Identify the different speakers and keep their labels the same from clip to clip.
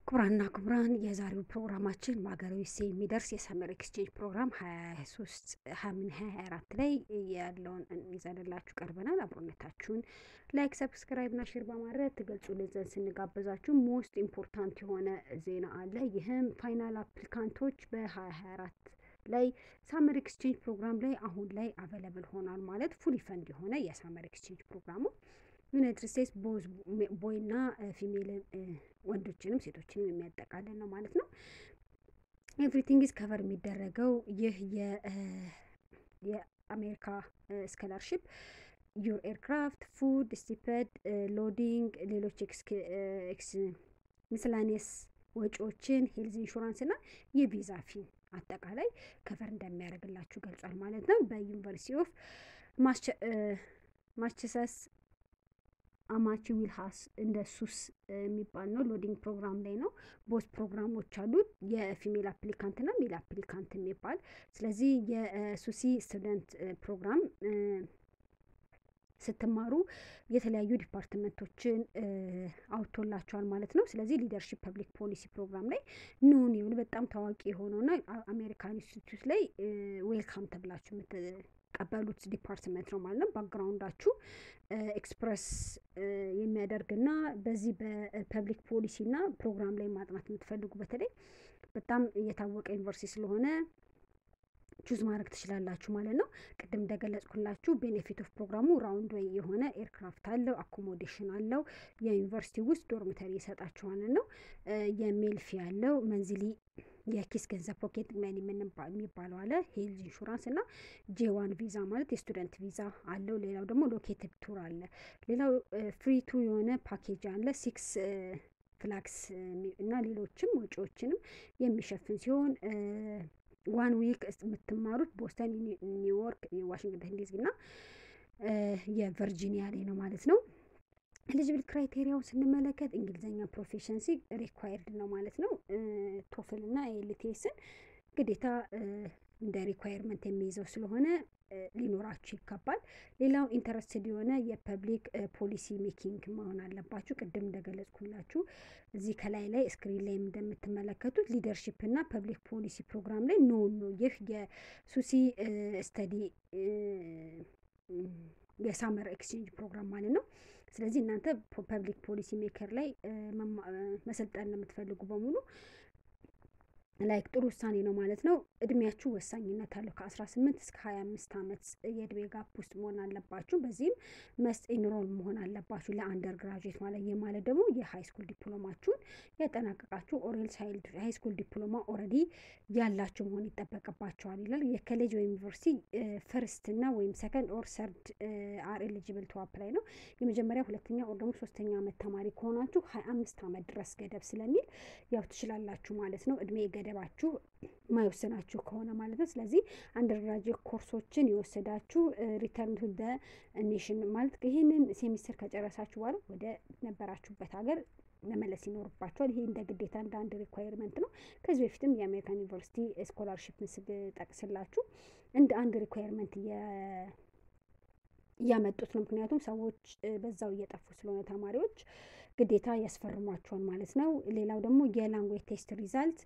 Speaker 1: ክቡራንና ክቡራን የዛሬው ፕሮግራማችን በሀገራዊ ሴ የሚደርስ የሰመር ኤክስቼንጅ ፕሮግራም ሀያ ሶስት ሀምን ሀያ ሀያ አራት ላይ ያለውን ይዘንላችሁ ቀርበናል። አብሮነታችሁን ላይክ፣ ሰብስክራይብ ና ሼር በማድረግ ትገልጹልን ዘንድ ስንጋበዛችሁ ሞስት ኢምፖርታንት የሆነ ዜና አለ። ይህም ፋይናል አፕሊካንቶች በሀያ ሀያ አራት ላይ ሳመር ኤክስቼንጅ ፕሮግራም ላይ አሁን ላይ አቬለብል ሆኗል ማለት ፉሊ ፈንድ የሆነ የሳመር ኤክስቼንጅ ፕሮግራሙ ዩናይትድ ስቴትስ ቦዝ ቦይና ፊሜል ወንዶችንም ሴቶችንም የሚያጠቃልል ነው ማለት ነው። ኤቭሪቲንግ ኢዝ ከቨር የሚደረገው ይህ የአሜሪካ ስኮላርሽፕ ዩር ኤርክራፍት፣ ፉድ፣ ስቲፐድ፣ ሎዲንግ፣ ሌሎች ሚስላኔስ ወጪዎችን፣ ሄልዝ ኢንሹራንስ እና የቪዛ ፊ አጠቃላይ ከቨር እንደሚያደርግላችሁ ገልጿል ማለት ነው። በዩኒቨርሲቲ ኦፍ ማስቸሰስ አማቺ ዊልሃስ እንደ ሱስ የሚባል ነው። ሎዲንግ ፕሮግራም ላይ ነው። ቦስ ፕሮግራሞች አሉት የፊሜል አፕሊካንት ና ሜል አፕሊካንት የሚባል ስለዚህ የሱሲ ስቱደንት ፕሮግራም ስትማሩ የተለያዩ ዲፓርትመንቶችን አውጥቶላቸዋል ማለት ነው። ስለዚህ ሊደርሺፕ ፐብሊክ ፖሊሲ ፕሮግራም ላይ ኑን የሆነ በጣም ታዋቂ የሆነውና አሜሪካን ኢንስቲትዩት ላይ ዌልካም ተብላችሁ የምትቀበሉት ዲፓርትመንት ነው ማለት ነው። ባክግራውንዳችሁ ኤክስፕረስ የሚያደርግና በዚህ በፐብሊክ ፖሊሲ ና ፕሮግራም ላይ ማጥናት የምትፈልጉ በተለይ በጣም የታወቀ ዩኒቨርሲቲ ስለሆነ ቹዝ ማድረግ ትችላላችሁ ማለት ነው። ቅድም እንደገለጽኩላችሁ ቤኔፊት ኦፍ ፕሮግራሙ ራውንድ ወይ የሆነ ኤርክራፍት አለው፣ አኮሞዴሽን አለው፣ የዩኒቨርሲቲ ውስጥ ዶርሚተሪ ይሰጣችኋል ነው። የሜል ፊ አለው፣ መንዝሊ የኪስ ገንዘብ ፖኬት መኒ የሚባለው አለ፣ ሄልዝ ኢንሹራንስ እና ጄዋን ቪዛ ማለት የስቱደንት ቪዛ አለው። ሌላው ደግሞ ሎኬትድ ቱር አለ። ሌላው ፍሪ ቱ የሆነ ፓኬጅ አለ ሲክስ ፍላክስ እና ሌሎችም ወጪዎችንም የሚሸፍን ሲሆን ዋን ዊክ የምትማሩት ቦስተን፣ ኒውዮርክ፣ ዋሽንግተን ዲሲ እና የቨርጂኒያ ላይ ነው ማለት ነው። ኤሊጅብል ክራይቴሪያውን ስንመለከት እንግሊዝኛ ፕሮፌሽንሲ ሪኳየርድ ነው ማለት ነው። ቶፍል እና ኤልቲኤስን ግዴታ እንደ ሪኳየርመንት የሚይዘው ስለሆነ ሊኖራችሁ ይገባል። ሌላው ኢንተረስትድ የሆነ የፐብሊክ ፖሊሲ ሜኪንግ መሆን አለባችሁ። ቅድም እንደገለጽኩላችሁ እዚህ ከላይ ላይ ስክሪን ላይ እንደምትመለከቱት ሊደርሺፕ እና ፐብሊክ ፖሊሲ ፕሮግራም ላይ ኖ ነው። ይህ የሱሲ ስተዲ የሳመር ኤክስቼንጅ ፕሮግራም ማለት ነው። ስለዚህ እናንተ ፐብሊክ ፖሊሲ ሜከር ላይ መሰልጠን ለምትፈልጉ በሙሉ ላይክ ጥሩ ውሳኔ ነው ማለት ነው። እድሜያችሁ ወሳኝነት አለው። ከአስራ ስምንት እስከ ሀያ አምስት አመት የእድሜ ጋፕ ውስጥ መሆን አለባችሁ። በዚህም መስት ኢንሮል መሆን አለባችሁ ለአንደር ግራጁዌት ማለት ይህ ማለት ደግሞ የሀይ ስኩል ዲፕሎማችሁን ያጠናቀቃችሁ ኦሬልስ ሀይ ስኩል ዲፕሎማ ኦልሬዲ ያላችሁ መሆን ይጠበቅባቸዋል ይላል። የኮሌጅ ወይም ዩኒቨርሲቲ ፈርስት እና ወይም ሰከንድ ኦር ሰርድ አር ኤሊጅብል ቱ አፕላይ ነው። የመጀመሪያ ሁለተኛ ኦር ደግሞ ሶስተኛ አመት ተማሪ ከሆናችሁ ሀያ አምስት አመት ድረስ ገደብ ስለሚል ያው ትችላላችሁ ማለት ነው እድሜ ገደባችሁ ማይወስናችሁ ከሆነ ማለት ነው። ስለዚህ አንደርግራጅዌት ኮርሶችን የወሰዳችሁ ሪተርን ቱ ደ ኔሽን ማለት ይህንን ሴሚስተር ከጨረሳችሁ በኋላ ወደ ነበራችሁበት ሀገር መመለስ ይኖርባቸዋል። ይሄ እንደ ግዴታ እንደ አንድ ሪኳየርመንት ነው። ከዚህ በፊትም የአሜሪካን ዩኒቨርሲቲ ስኮላርሽፕን ስጠቅስላችሁ እንደ አንድ ሪኳየርመንት እያመጡት ነው። ምክንያቱም ሰዎች በዛው እየጠፉ ስለሆነ ተማሪዎች ግዴታ ያስፈርሟቸዋል ማለት ነው። ሌላው ደግሞ የላንጉዌጅ ቴስት ሪዛልት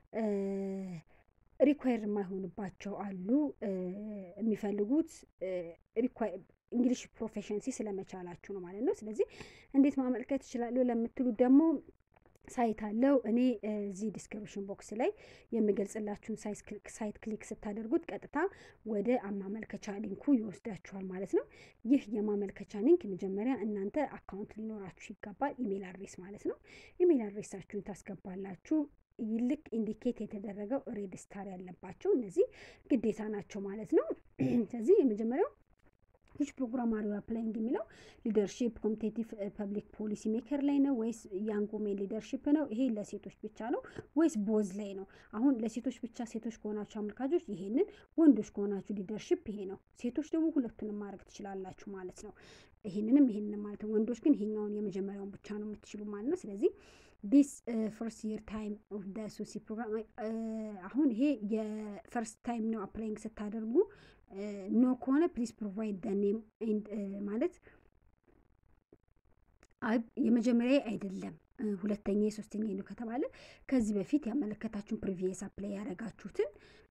Speaker 1: ሪኳየር የማይሆንባቸው አሉ። የሚፈልጉት እንግሊሽ ፕሮፌሽንሲ ስለመቻላችሁ ነው ማለት ነው። ስለዚህ እንዴት ማመልከት ይችላሉ ለምትሉት ደግሞ ሳይት አለው። እኔ እዚህ ዲስክሪፕሽን ቦክስ ላይ የሚገልጽላችሁን ሳይት ክሊክ ስታደርጉት ቀጥታ ወደ ማመልከቻ ሊንኩ ይወስዳችኋል ማለት ነው። ይህ የማመልከቻ ሊንክ መጀመሪያ እናንተ አካውንት ሊኖራችሁ ይገባል። ኢሜል አድሬስ ማለት ነው። ኢሜል አድሬሳችሁን ታስገባላችሁ። ይልቅ ኢንዲኬት የተደረገው ሬድ ስታር ያለባቸው እነዚህ ግዴታ ናቸው ማለት ነው። ስለዚህ የመጀመሪያው ዊች ፕሮግራም አር ዩ አፕላይንግ የሚለው ሊደርሺፕ ኮምፒቴቲቭ ፐብሊክ ፖሊሲ ሜከር ላይ ነው ወይስ ያንግ ዊሜን ሊደርሺፕ ነው? ይሄ ለሴቶች ብቻ ነው ወይስ ቦዝ ላይ ነው? አሁን ለሴቶች ብቻ ሴቶች ከሆናችሁ አመልካቾች ይሄንን፣ ወንዶች ከሆናችሁ ሊደርሺፕ ይሄ ነው። ሴቶች ደግሞ ሁለቱንም ማድረግ ትችላላችሁ ማለት ነው። ይሄንንም ይሄንንም ማለት ነው። ወንዶች ግን ይሄኛውን የመጀመሪያውን ብቻ ነው የምትችሉ ማለት ነው። ስለዚህ ዲስ ፈርስት ይር ታይም ኦፍ ደ ሱሲ ፕሮግራም አሁን ይሄ የፈርስት ታይም ነው አፕላይንግ ስታደርጉ ኖ ከሆነ ፕሊዝ ፕሮቫይድ ደ ኔም ኤንድ ማለት የመጀመሪያ አይደለም ሁለተኛ የሶስተኛ ነው ከተባለ ከዚህ በፊት ያመለከታችሁን ፕሪቪየስ አፕላይ ያደረጋችሁትን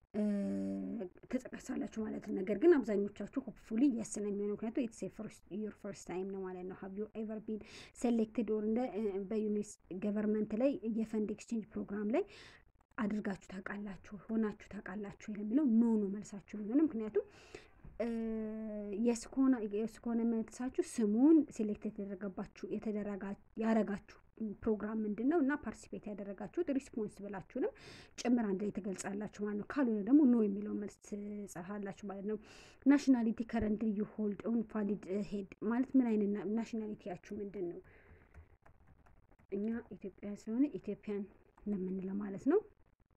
Speaker 1: ትጠቀሳላችሁ ማለት ነው። ነገር ግን አብዛኞቻችሁ ሆፕፉሊ የስ ነው የሚሆነው ምክንያቱም ኢትስ ዩር ፈርስት ታይም ነው ማለት ነው። ሀብ ዩ ኤቨር ቢን ሴሌክትድ ኦር እንደ በዩኒስ ገቨርንመንት ላይ የፈንድ ኤክስቼንጅ ፕሮግራም ላይ አድርጋችሁ ታውቃላችሁ ሆናችሁ ታውቃላችሁ የሚለው ኖ ነው መልሳችሁ የሚሆነው ምክንያቱም የስ ከሆነ መልሳችሁ ስሙን ሴሌክት የተደረገባችሁ ያረጋችሁ ፕሮግራም ምንድን ነው እና ፓርቲሲፔት ያደረጋችሁት ሪስፖንስ ብላችሁንም ጭምር አንድ ላይ ትገልጻላችሁ ማለት ነው። ካልሆነ ደግሞ ኖ የሚለውን መልስ ትጽፋላችሁ ማለት ነው። ናሽናሊቲ ከረንት ዩ ሆልድ ኦን ቫሊድ ሄድ ማለት ምን አይነት ናሽናሊቲያችሁ ምንድን ነው? እኛ ኢትዮጵያን ስለሆነ ኢትዮጵያን እንደምንለው ማለት ነው።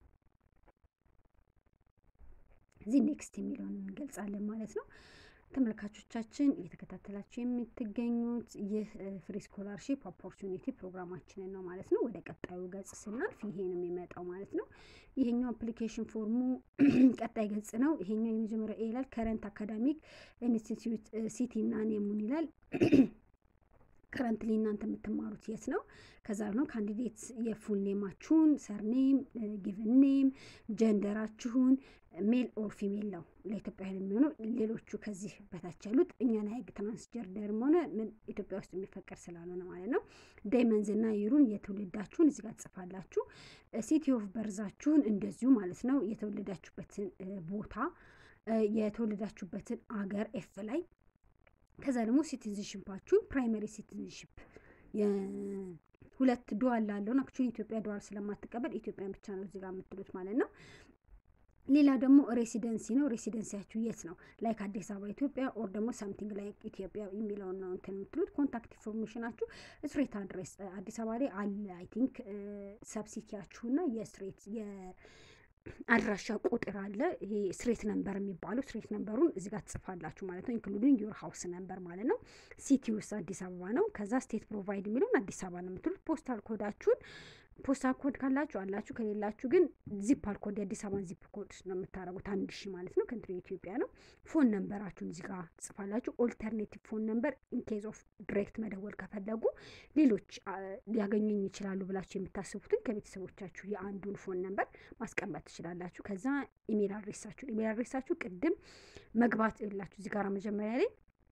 Speaker 1: እዚህ ኔክስት የሚለውን እንገልጻለን ማለት ነው። ተመልካቾቻችን እየተከታተላችሁ የምትገኙት ይህ ፍሪ ስኮላርሺፕ ኦፖርቹኒቲ ፕሮግራማችንን ነው ማለት ነው። ወደ ቀጣዩ ገጽ ስናልፍ ይሄ ነው የሚመጣው ማለት ነው። ይሄኛው አፕሊኬሽን ፎርሙ ቀጣይ ገጽ ነው። ይሄኛው የመጀመሪያው ኤ ይላል ከረንት አካዳሚክ ኢንስቲትዩት ሲቲ እና ኔሙን ይላል። ከረንትሊ እናንተ የምትማሩት የት ነው? ከዛ ነው ካንዲዴት የፉል ኔማችሁን፣ ሰርኔም፣ ጊቭን ኔም፣ ጀንደራችሁን ሜል ኦር ፊሜል ነው ለኢትዮጵያውያን የሚሆነው። ሌሎቹ ከዚህ በታች ያሉት እኛን ሀይግ ትራንስጀርደርም ሆነ ምን ኢትዮጵያ ውስጥ የሚፈቀድ ስላልሆነ ማለት ነው። ዳይመንዝ እና ይሩን የትውልዳችሁን እዚህ ጋር ትጽፋላችሁ። ሲቲ ኦፍ በርዛችሁን እንደዚሁ ማለት ነው። የተወለዳችሁበትን ቦታ የተወለዳችሁበትን አገር ኤፍ ላይ ከዛ ደግሞ ሲቲዝንሽፓችሁን ፕራይመሪ ሲቲዝንሽፕ ሁለት ዱዋል ላለውን አክቹዋሊ ኢትዮጵያ ዱዋል ስለማትቀበል ኢትዮጵያን ብቻ ነው እዚህ ጋር የምትሉት ማለት ነው። ሌላ ደግሞ ሬሲደንሲ ነው። ሬሲደንሲያችሁ የት ነው? ላይክ አዲስ አበባ ኢትዮጵያ ኦር ደግሞ ሳምቲንግ ላይክ ኢትዮጵያ የሚለውን ነው እንትን የምትሉት። ኮንታክት ኢንፎርሜሽናችሁ ስትሬት አድሬስ አዲስ አበባ ላይ አለ አይ ቲንክ ሰብሲቲያችሁና የስትሬት አድራሻ ቁጥር አለ። ይሄ ስትሬት ነምበር የሚባለው ስትሬት ነምበሩን እዚህ ጋር ትጽፋላችሁ ማለት ነው። ኢንክሉዲንግ ዩር ሀውስ ነምበር ማለት ነው። ሲቲ ውስጥ አዲስ አበባ ነው። ከዛ ስቴት ፕሮቫይድ የሚለውን አዲስ አበባ ነው የምትሉት። ፖስታል ኮዳችሁን ፖስታል ኮድ ካላችሁ አላችሁ፣ ከሌላችሁ ግን ዚፓል ኮድ የአዲስ አበባን ዚፕ ኮድ ነው የምታደርጉት። አንድ ሺህ ማለት ነው። ከንትሪ ኢትዮጵያ ነው። ፎን ነምበራችሁን እዚህ ጋር ትጽፋላችሁ። ኦልተርኔቲቭ ፎን ነምበር ኢንኬዝ ኦፍ ዲሬክት መደወል ከፈለጉ ሌሎች ሊያገኙኝ ይችላሉ ብላችሁ የምታስቡትን ከቤተሰቦቻችሁ የአንዱን ፎን ነምበር ማስቀመጥ ትችላላችሁ። ከዛ ኢሜል አድሬሳችሁን ኢሜል አድሬሳችሁ ቅድም መግባት የላችሁ እዚህ ጋር መጀመሪያ ላይ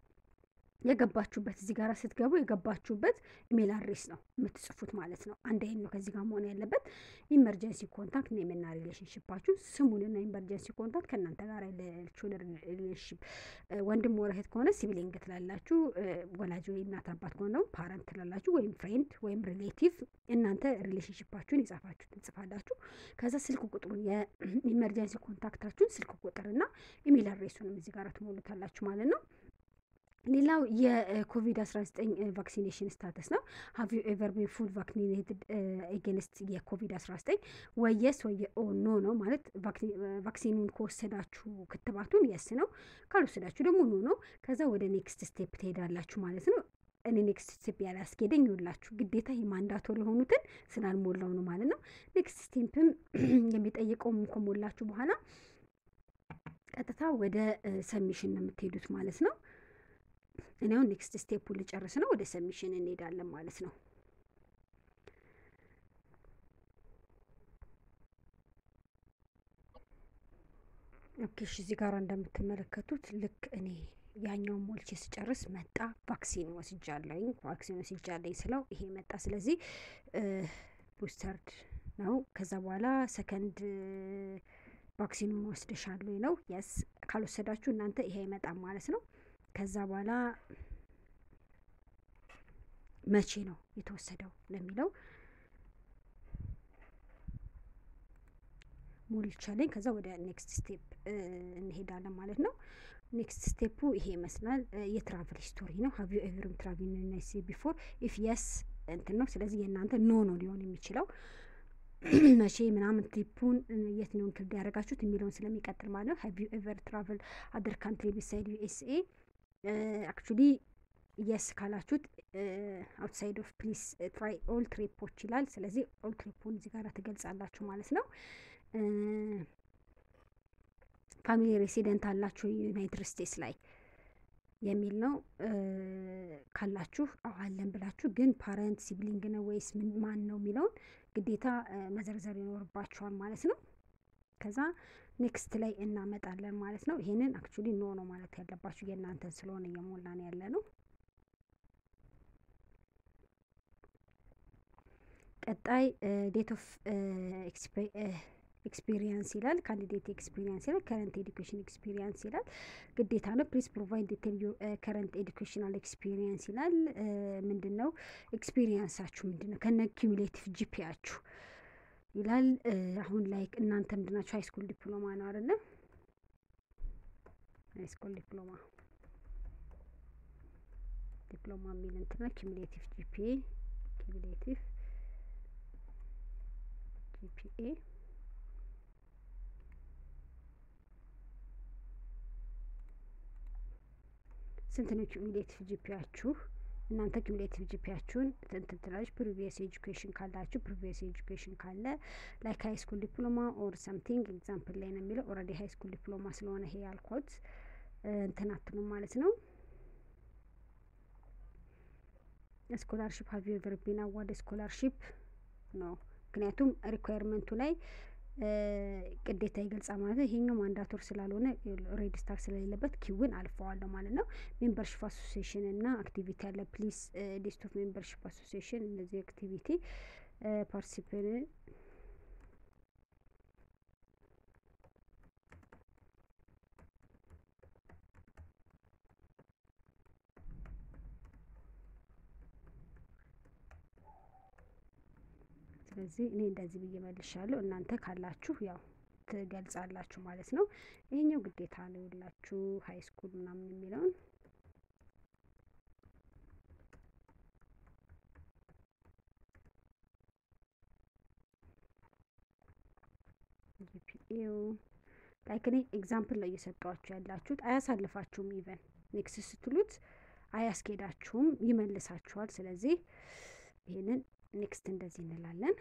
Speaker 1: የገባችሁበት እዚህ ጋር ስትገቡ የገባችሁበት ኢሜል አድሬስ ነው የምትጽፉት ማለት ነው። አንድ አይነት ነው ከዚህ ጋር መሆን ያለበት። ኢመርጀንሲ ኮንታክት ኔምና ሪሌሽንሽፓችሁ ስሙንና ኢመርጀንሲ ኮንታክት ከእናንተ ጋር ያለችውን ሪሌሽንሽፕ ወንድም ወር እህት ከሆነ ሲብሊንግ ትላላችሁ። ወላጅ ወይ እናት አባት ከሆነ ደግሞ ፓረንት ትላላችሁ፣ ወይም ፍሬንድ ወይም ሪሌቲቭ። እናንተ ሪሌሽንሽፓችሁን የጻፋችሁ ትጽፋላችሁ። ከዛ ስልክ ቁጥሩን የኢመርጀንሲ ኮንታክታችሁን ስልክ ቁጥርና ኢሜል አድሬሱንም እዚህ ጋር ትሞሉታላችሁ ማለት ነው። ሌላው የኮቪድ-19 ቫክሲኔሽን ስታተስ ነው። ሀቭ ዩ ኤቨር ቢን ፉል ቫክሲኔትድ ኤጌንስት የኮቪድ-19 ወየስ ወየ ኦ ኖ ነው ማለት ቫክሲኑን ከወሰዳችሁ ክትባቱን የስ ነው፣ ካልወሰዳችሁ ደግሞ ኖ ነው። ከዛ ወደ ኔክስት ስቴፕ ትሄዳላችሁ ማለት ነው። እኔ ኔክስት ስቴፕ ያላስኬደኝ ይውላችሁ ግዴታ የማንዳቶር የሆኑትን ስላልሞላው ነው ማለት ነው። ኔክስት ስቴፕም የሚጠይቀውም ከሞላችሁ በኋላ ቀጥታ ወደ ሰሚሽን ነው የምትሄዱት ማለት ነው። እኔ አሁን ኔክስት ስቴፕ ልጨርስ ነው። ወደ ሰሚሽን እንሄዳለን ማለት ነው። ኦኬ እሺ፣ እዚህ ጋር እንደምትመለከቱት ልክ እኔ ያኛውን ሞልቼ ስጨርስ መጣ። ቫክሲን ወስጃለኝ ቫክሲን ወስጃለኝ ስለው ይሄ መጣ። ስለዚህ ቡስተርድ ነው። ከዛ በኋላ ሰከንድ ቫክሲኑን ወስደሻል ወይ ነው። የስ ካልወሰዳችሁ እናንተ ይሄ አይመጣም ማለት ነው። ከዛ በኋላ መቼ ነው የተወሰደው ለሚለው ሞልቻለኝ። ከዛ ወደ ኔክስት ስቴፕ እንሄዳለን ማለት ነው። ኔክስት ስቴፑ ይሄ ይመስላል። የትራቭል ሂስቶሪ ነው። ሀቭ ዩ ኤቨርም ትራቭል ዩናይት ስቴትስ ቢፎር ኢፍ የስ እንትን ነው። ስለዚህ የእናንተ ኖ ነው ሊሆን የሚችለው መቼ ምናምን ትሪፑን የት ነው እንክልድ ያደረጋችሁት የሚለውን ስለሚቀጥል ማለት ነው። ሀቭ ዩ ኤቨር ትራቭል አደር ካንትሪ ቢሳይድ ዩኤስኤ አክቹሊ የስ ካላችሁት አውትሳይድ ኦፍ ፕሊስ ትራይ ኦል ትሪፖች ይላል። ስለዚህ ኦል ትሪፑን እዚህ ጋር ትገልጻላችሁ ማለት ነው። ፋሚሊ ሬሲደንት አላችሁ ዩናይትድ ስቴትስ ላይ የሚል ነው። ካላችሁ አለን ብላችሁ ግን ፓረንት ሲብሊንግ ነው ወይስ ማን ነው የሚለውን ግዴታ መዘርዘር ይኖርባችኋል ማለት ነው። ከዛ ኔክስት ላይ እናመጣለን ማለት ነው። ይሄንን አክቹሊ ኖ ነው ማለት ያለባችሁ የእናንተን ስለሆነ እየሞላን ያለ ነው። ቀጣይ ዴት ኦፍ ኤክስፒሪየንስ ይላል። ካንዲዴት ኤክስፒሪየንስ ይላል። ከረንት ኤዱኬሽን ኤክስፒሪየንስ ይላል። ግዴታ ነው። ፕሊዝ ፕሮቫይድ ዲቴል ዩ ከረንት ኤዱኬሽናል ኤክስፒሪየንስ ይላል። ምንድን ነው ኤክስፒሪየንሳችሁ ምንድን ነው ከነ ኪሙሌቲቭ ጂፒያችሁ ይላል። አሁን ላይ እናንተ ምንድናችሁ? ሃይስኩል ዲፕሎማ ነው አይደለም? ሃይስኩል ዲፕሎማ ዲፕሎማ የሚል እንትና ኪሙሌቲቭ ጂፒኤ ኪሙሌቲቭ ጂፒኤ ስንት ነው ኪሙሌቲቭ ጂፒያችሁ? እናንተ ኪሙሌቲቭ ጂፒያችሁን እንትን ትላለች። ፕሪቪየስ ኤጁኬሽን ካላችሁ ፕሪቪየስ ኤጁኬሽን ካለ ላይክ ሃይ ስኩል ዲፕሎማ ኦር ሰምቲንግ ኤግዛምፕል ላይ ነው የሚለው። ኦልሬዲ ሃይ ስኩል ዲፕሎማ ስለሆነ ይሄ ያልኳት እንትን አትሉም ማለት ነው። ስኮላርሽፕ ሀቭ ዩ ኤቨር ቢን አዋርድ ስኮላርሽፕ ነው። ምክንያቱም ሪኳየርመንቱ ላይ ግዴታ ይገልጻል ማለት ነው። ይሄኛው ማንዳቶር ስላልሆነ ሬጅስተር ስለሌለበት ኪውን አልፈዋለሁ ማለት ነው። ሜምበርሽፕ አሶሲዬሽን እና አክቲቪቲ አለ። ፕሊዝ ሊስት ኦፍ ሜምበርሽፕ አሶሲዬሽን እነዚህ አክቲቪቲ ፓርቲሲፔን ስለዚህ እኔ እንደዚህ ብዬ መልሻለሁ። እናንተ ካላችሁ ያው ትገልጻላችሁ ማለት ነው። ይሄኛው ግዴታ ነው የላችሁ ሀይ ስኩል ምናምን የሚለውን ጂፒኤው ላይክ እኔ ኤግዛምፕል ነው እየሰጠኋችሁ ያላችሁት። አያሳልፋችሁም። ኢቨን ኔክስት ስትሉት አያስኬዳችሁም፣ ይመልሳችኋል። ስለዚህ ይሄንን ኔክስት እንደዚህ እንላለን።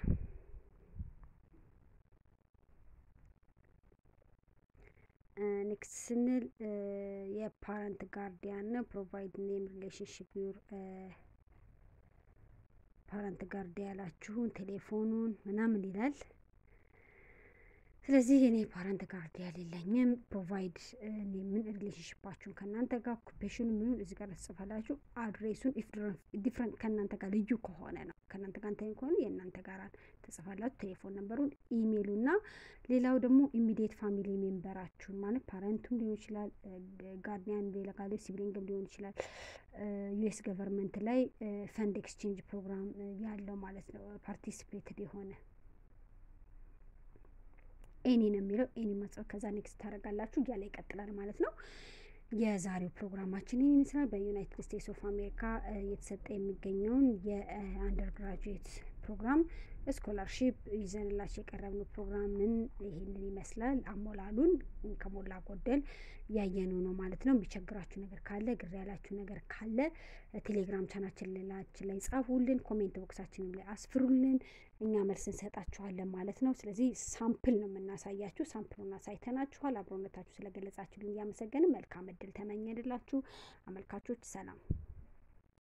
Speaker 1: ኔክስት ስንል የፓረንት ጋርዲያን ነው። ፕሮቫይድ ኔም ሪሌሽንሽፕ ዩር ፓረንት ጋርዲያን ያላችሁን ቴሌፎኑን ምናምን ይላል። ስለዚህ እኔ ፓረንት ጋርዲያን የለኝም። ፕሮቫይድ ምን ሪሌሽንሽፓችሁን ከእናንተ ጋር ኦኩፔሽኑ ምኑን እዚህ ጋር ትጽፋላችሁ። አድሬሱን ኢፍ ዲፍረንት ከእናንተ ጋር ልዩ ከሆነ ነው ከእናንተ ጋር እንትን ከሆነ የእናንተ ጋር ትጽፋላችሁ። ቴሌፎን ነንበሩን፣ ኢሜይሉ እና ሌላው ደግሞ ኢሚዲየት ፋሚሊ ሜምበራችሁን ማለት ፓረንቱም ሊሆን ይችላል፣ ጋርዲያን ሌላ ጋር ሲብሊንግም ሊሆን ይችላል። ዩኤስ ገቨርንመንት ላይ ፈንድ ኤክስቼንጅ ፕሮግራም ያለው ማለት ነው ፓርቲሲፔትድ የሆነ ኤኒ ነው የሚለው ኤኒ መጽሐፍ ከዛ ኔክስት ታደርጋላችሁ እያለ ይቀጥላል ማለት ነው። የዛሬው ፕሮግራማችን ይህን ይመስላል። በዩናይትድ ስቴትስ ኦፍ አሜሪካ እየተሰጠ የሚገኘውን የአንደር ግራጁዌት ፕሮግራም ስኮላርሺፕ ይዘንላቸው የቀረብነው ፕሮግራምን ይህንን ይመስላል። አሞላሉን ከሞላ ጎደል ያየነው ነው ማለት ነው። የሚቸግራችሁ ነገር ካለ ግር ያላችሁ ነገር ካለ ቴሌግራም ቻናችን ሌላችን ላይ ጻፉልን፣ ኮሜንት ቦክሳችንም ላይ አስፍሩልን። እኛ መልስ እንሰጣችኋለን ማለት ነው። ስለዚህ ሳምፕል ነው የምናሳያችሁ። ሳምፕሉን አሳይተናችኋል። አብሮነታችሁ ስለገለጻችሁልን እያመሰገንን መልካም እድል ተመኘንላችሁ። አመልካቾች ሰላም